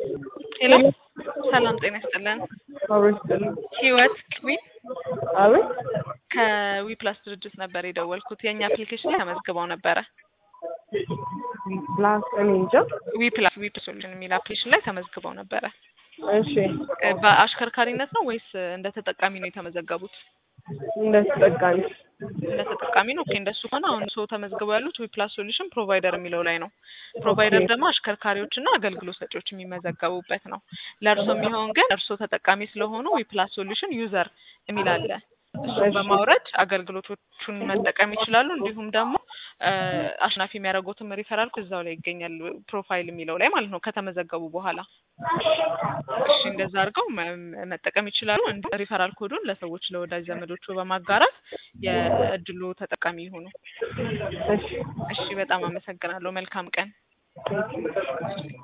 ሄሎ ሰላም ጤና ይስጥልን። አቤት ስጥልኝ። ህይወት ዊ አቤት ከዊ ፕላስ ድርጅት ነበር የደወልኩት። የእኛ አፕሊኬሽን ላይ ተመዝግበው ነበረ። ፕላስ እኔ እንጃ። ዊ ፕላስ ዊ ሶሉሽን የሚል አፕሊኬሽን ላይ ተመዝግበው ነበረ። እሺ እ በአሽከርካሪነት ነው ወይስ እንደ ተጠቃሚ ነው የተመዘገቡት? እንደ ተጠቃሚ እንደ ተጠቃሚ ነው። ኦኬ እንደሱ ከሆነ አሁን ሰው ተመዝግበው ያሉት ዊ ፕላስ ሶሉሽን ፕሮቫይደር የሚለው ላይ ነው። ፕሮቫይደር ደግሞ አሽከርካሪዎች እና አገልግሎት ሰጪዎች የሚመዘገቡበት ነው። ለእርሶ የሚሆን ግን እርሶ ተጠቃሚ ስለሆኑ ዊ ፕላስ ሶሉሽን ዩዘር የሚል አለ። እሱን በማውረድ አገልግሎቶቹን መጠቀም ይችላሉ። እንዲሁም ደግሞ እ አሸናፊ የሚያደርጉትም ሪፈራል እዛው ላይ ይገኛል። ፕሮፋይል የሚለው ላይ ማለት ነው ከተመዘገቡ በኋላ እሺ እንደዛ አድርገው መ- መጠቀም ይችላሉ። እንዲሁም ሪፈራል ኮዱን ለሰዎች ለወዳጅ ዘመዶቹ በማጋራት የእድሉ ተጠቃሚ ይሁኑ። እሺ እሺ በጣም አመሰግናለሁ። መልካም ቀን።